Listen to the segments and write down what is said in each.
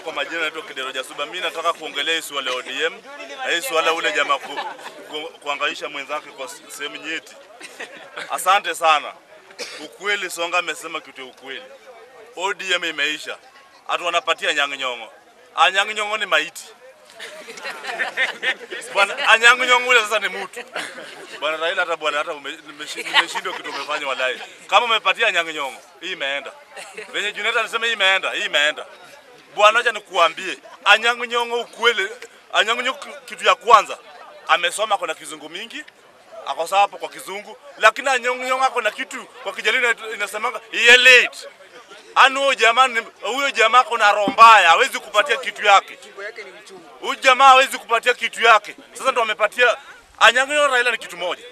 kwa majina naitwa Kidero Jasuba. Mimi nataka kuongelea hii swala ya ODM na hii swala ule jamaa ku, ku, kuangaisha mwenzake kwa sehemu nyeti. Asante sana. Ukweli Songa amesema kitu ya ukweli. ODM imeisha. Hatu wanapatia Anyang' Nyong'o. Anyang' Nyong'o ni maiti. Bwana Anyang' Nyong'o ule sasa ni mtu. Bwana Raila hata bwana hata ume- nimeshi- nimeshindwa kitu umefanya walai. Kama umepatia Anyang' Nyong'o, hii imeenda. Venye Junet alisema hii imeenda, hii imeenda. Bwana acha nikuambie, Anyang' Nyong'o ukweli, Anyang' Nyong'o kitu ya kwanza amesoma kuna kizungu mingi ako sawa hapo kwa kizungu, lakini Anyang' Nyong'o ako na kitu kwa Kijaluo ina- inasemanga ye late. Ani huyo jamaa ni- huyo jamaa kuna roho mbaya, hawezi kupatia kitu yake. Huyu jamaa hawezi kupatia kitu yake. Sasa ndo amepatia Anyang' Nyong'o Raila ni kitu moja.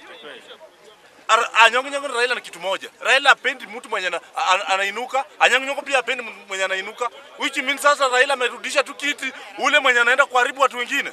Ar- Anyang' Nyong'o na Raila ni kitu moja. Raila apendi mtu mwenye ana- ana- anainuka, Anyang' Nyong'o pia apendi mtu mwenye anainuka. Which means sasa Raila amerudisha tu kiti ule mwenye anaenda kuharibu watu wengine.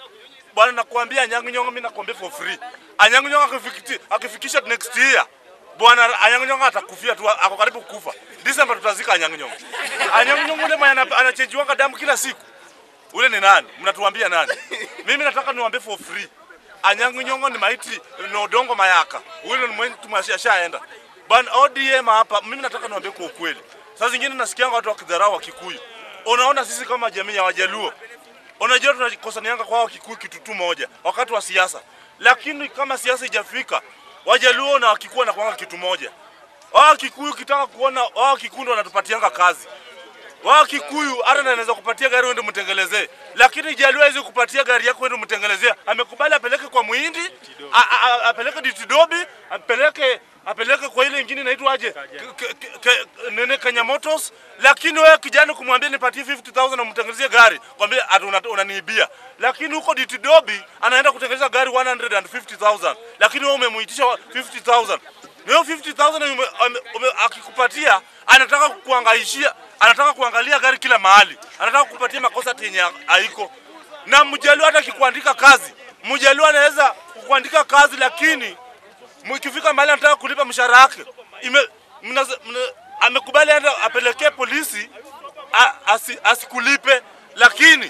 Bwana nakwambia Anyang' Nyong'o mimi nakwambia for free. Anyang' Nyong'o akifikiti- akifikisha next year Bwana Anyang' Nyong'o atakufia tu ako karibu kufa. December tutazika Anyang' Nyong'o. Anyang' Nyong'o ule mwenye ana- anachenjiwanga damu kila siku. Ule ni nani? Mnatuambia nani? Mimi nataka niwaambie for free. Anyang' Nyong'o ni maiti na Odongo Mayaka. Ule ni mwenye tumeshaenda. Bwana ODM hapa, mimi nataka niwaambie kwa ukweli. Saa zingine nasikianga watu wakidharau wa Kikuyu. Unaona sisi kama jamii ya Wajaluo. Unajua tunakosanianga kwa hao Kikuyu kitu tu moja wakati wa siasa. Lakini kama siasa ijafika, Wajaluo na Wakikuyu na kuanga kitu moja. Wao Kikuyu kitaka kuona wao Kikuyu ndo wanatupatianga kazi wao Kikuyu hata na anaweza kupatia gari uende mtengelezee, lakini Jaluo hawezi kupatia gari yako uende mtengelezee. Amekubali apeleke kwa Muhindi, a- a- a- apeleke Ditidobi, apeleke apeleke kwa ile ingine inaitwa aje, Ke- ke- ke- nene Kenya Motors, lakini wewe kijana kumwambia nipatie 50000 na mtengenezie gari, kwambia ati una- unaniibia. Lakini huko Ditidobi anaenda kutengeneza gari 150000 lakini wewe umemuitisha 50000 na hiyo 50000 ume- ame- ume- akikupatia anataka kuangaishia anataka kuangalia gari kila mahali, anataka kupatia makosa yenye haiko. Na Mjaluo hata akikuandika kazi, Mjaluo anaweza kukuandika kazi, lakini mkifika mahali anataka kulipa mshahara wake ime mnaze- mna- amekubali aenda apelekee polisi a- asi, asikulipe, lakini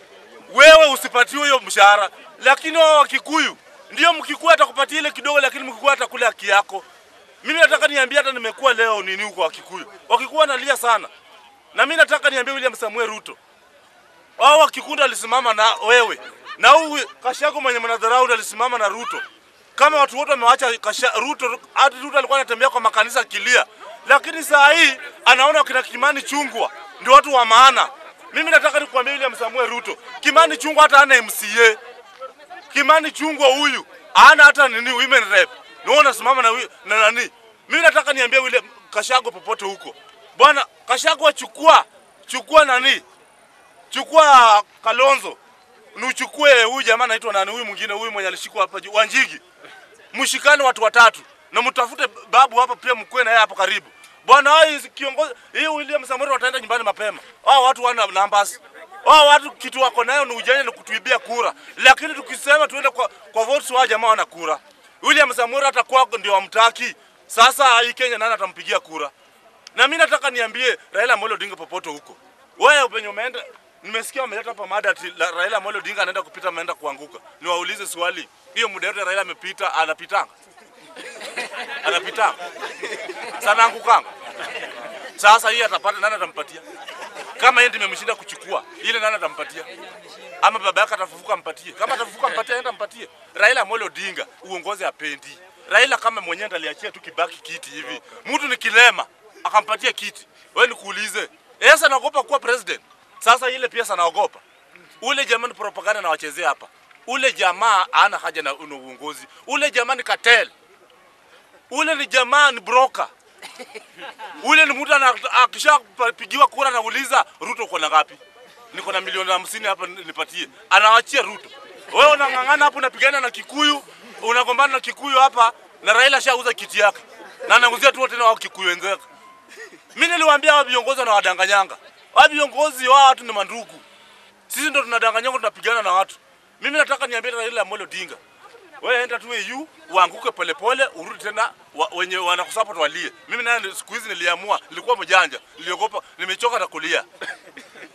wewe usipatiwe hiyo mshahara. Lakini wao Wakikuyu ndio Mkikuyu atakupatia ile kidogo, lakini Mkikuyu atakula haki yako. Mimi nataka niambie, hata nimekuwa leo nini huko Wakikuyu, Wakikuyu wanalia sana, na mimi nataka niambie William Samuel Ruto, wao Wakikuyu alisimama na wewe na huyu Kashago mwenye mnadharau alisimama na Ruto. Kama watu wote wamewacha Kasha, Ruto, hadi Ruto alikuwa anatembea kwa makanisa akilia, lakini saa hii anaona kina Kimani Chungwa ndio watu wa maana. Mimi nataka nikuambia William Samuel Ruto, Kimani Chungwa hata ana MCA. Kimani Chungwa huyu hana hata nini women rep. Ndio unasimama na, hui- na nani? Mimi nataka niambie William Kashago popote huko. Bwana Kashago achukua chukua nani? Chukua Kalonzo. Nuchukue huyu jamaa anaitwa nani huyu mwingine huyu mwenye alishikwa hapa juu Wanjigi. Mshikane watu watatu na mtafute babu hapa pia mkwe na yeye hapo karibu. Bwana hao hizi kiongozi hii William Samoei wataenda nyumbani mapema. Hao watu wana numbers. Hao watu kitu wako nayo ni ujanja na kutuibia kura. Lakini tukisema tuende kwa kwa votes wa jamaa wana kura. William Samoei atakuwa ndio amtaki. Sasa hii Kenya nani atampigia kura? Na mimi nataka niambie Raila Amolo Odinga popote huko. Wewe penye umeenda nimesikia wameleta hapa mada ati la- Raila Amolo Odinga anaenda kupita ameenda kuanguka. Niwaulize swali. Hiyo muda yote Raila amepita anapitanga. Anapitanga. Sana angukanga. Sasa hii atapata nani atampatia? Kama yeye ndiye amemshinda kuchukua, ile nani atampatia? Ama baba yake atafufuka ampatie. Kama atafufuka ampatie, aenda ampatie. Raila Amolo Odinga uongozi apendi. Raila kama mwenyewe ndiye aliachia tu Kibaki kiti hivi. Mtu ni kilema akampatia kiti. Wewe nikuulize. Yeye anaogopa kuwa president. Sasa ile pia anaogopa. Ule jamaa ni propaganda na wachezea hapa. Ule jamaa hana haja na na uongozi. Ule jamaa ni cartel. Ule ni jamaa ni broker. Ule ni mtu ana- akishapigiwa kura anauliza Ruto uko na ngapi? Niko na milioni hamsini hapa nipatie. Anawachia Ruto. Wewe unang'ang'ana hapo unapigana na Kikuyu, unagombana na Kikuyu hapa na Raila shauza kiti yake. Na anauzia tu wote na wao Kikuyu wenzake. Mimi niliwaambia hao viongozi wanawadanganyanga. Hao viongozi wao watu ni mandugu. Sisi ndo tunadanganyanga tunapigana na watu. Mimi nataka niambie Raila Amolo Odinga. Wewe enda tu EU uanguke polepole urudi tena wa, wenye wanakusupport walie. Mimi naye siku hizi niliamua, nilikuwa mjanja, niliogopa, nimechoka na kulia.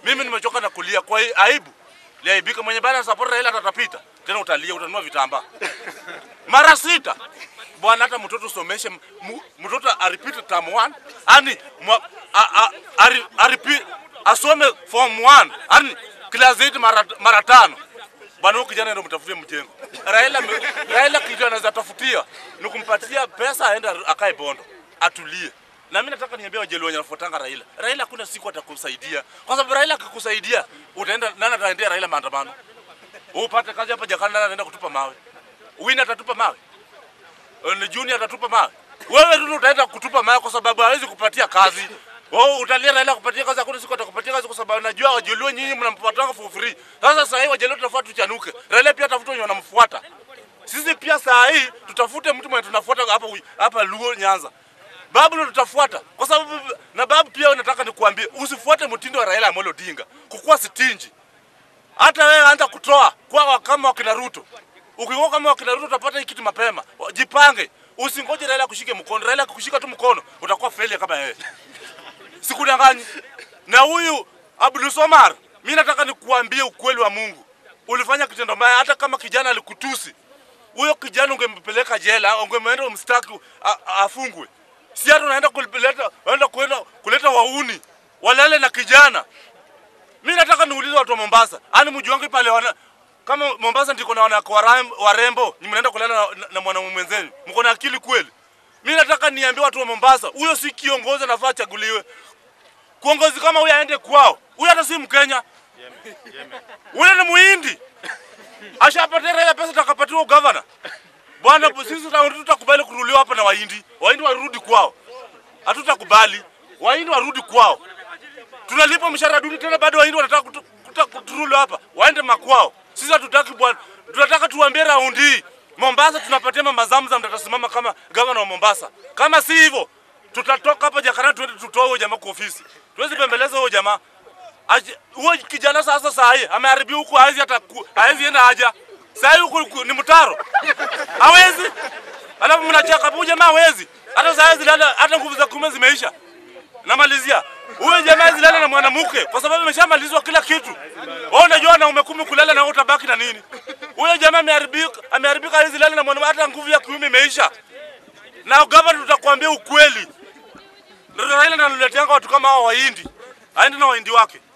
Mimi nimechoka na kulia kwa hii aibu. Liaibika mwenye bana support Raila atatapita. Tena utalia utanunua vitambaa. Mara sita. Bwana hata mtoto someshe mu- mtoto aripite term 1 ani mwa- a- a- ari- aripi- asome form 1 ani class 8 mara mara tano. Bwana huyu kijana ndio mtafutie mjengo. Raila me- Raila kitu anaweza tafutia ni kumpatia pesa aende akae Bondo atulie. Na mimi nataka niambie wajaluo wenye wanafuatanga Raila. Raila hakuna siku atakusaidia. Kwa sababu Raila akikusaidia utaenda nani ataendea Raila maandamano? Upate kazi hapa Jakarta nani anaenda kutupa mawe? Wina atatupa mawe? ni Junior atatupa mawe. Wewe tu utaenda kutupa mawe kwa sababu hawezi kupatia kazi. Wewe utalia Raila kupatia kazi, hakuna siku atakupatia kazi kwa sababu najua wajaluo nyinyi mnampatanga for free. Sasa sasa hivi wajaluo tunafuata tuchanuke. Raila pia tafuta wenye wanamfuata. Sisi pia saa hii tutafute mtu mwenye tunafuata hapa hapa Luo Nyanza. Babu ndo tutafuata kwa sababu na babu pia nataka nikuambie usifuate mtindo wa Raila Amolo Odinga. Kukuwa sitinji. Hata wewe anza kutoa kwa kama wakina Ruto. Ukikuwa kama wakina Ruto utapata hii kitu mapema. Jipange. Usingoje Raila kushike mkono. Raila kukushika tu mkono utakuwa failure kama yeye. Sikudanganyi. Na huyu Abdul Somar, mimi nataka nikuambie ukweli wa Mungu. Ulifanya kitendo mbaya hata kama kijana alikutusi. Huyo kijana ungempeleka jela, ungemwenda umstaki a- a- afungwe. Si hata unaenda kuleta unaenda kwenda kuleta wauni. Walale na kijana. Mimi nataka niulize watu wa Mombasa, ani mji wangu pale wana kama Mombasa ndiko na wanawake warem- warembo, ni mnaenda kulala na, na, na mwanamume mwenzenu. Mko na akili kweli? Mimi nataka niambie watu wa Mombasa, huyo si kiongozi anafaa achaguliwe. Kuongozi kama huyo aende kwao. Huyo hata si Mkenya. Huyo ni Muhindi. Ashapatia Raila pesa takapatiwa governor. Bwana sisi tuta- tutakubali kuruliwa hapa na Wahindi. Wahindi warudi kwao. Hatutakubali. Wahindi warudi kwao tunalipa mshahara duni tena bado wahindi wanataka kutu- kuta- kuturulu hapa waende makwao sisi hatutaki bwana tunataka tuambie raundi hii mombasa tunapatia mama zamzam tatasimama kama gavana wa mombasa kama si hivyo tutatoka hapa jakarta tuende tutoe huyo jamaa kwa ofisi tuwezi bembeleza huyo jamaa Aje- huyo kijana sasa saa hii ameharibia huku hawezi hata ku- hawezi enda haja saa hii huku huku ni mtaro hawezi alafu mnachaka huyo jamaa hawezi hata saa hizi lala hata nguvu za kume zimeisha namalizia huyo jamaa zilala na mwanamke kwa sababu ameshamalizwa kila kitu. Wewe unajua wanaume kumi kulala na wewe utabaki na nini? Huyo jamaa ameharibika, ameharibika hizi lala na mwanamke, hata nguvu ya kiume imeisha. Na gavana, tutakwambia ukweli, ndio Raila analeteanga watu kama hao Wahindi, aende na Wahindi wake.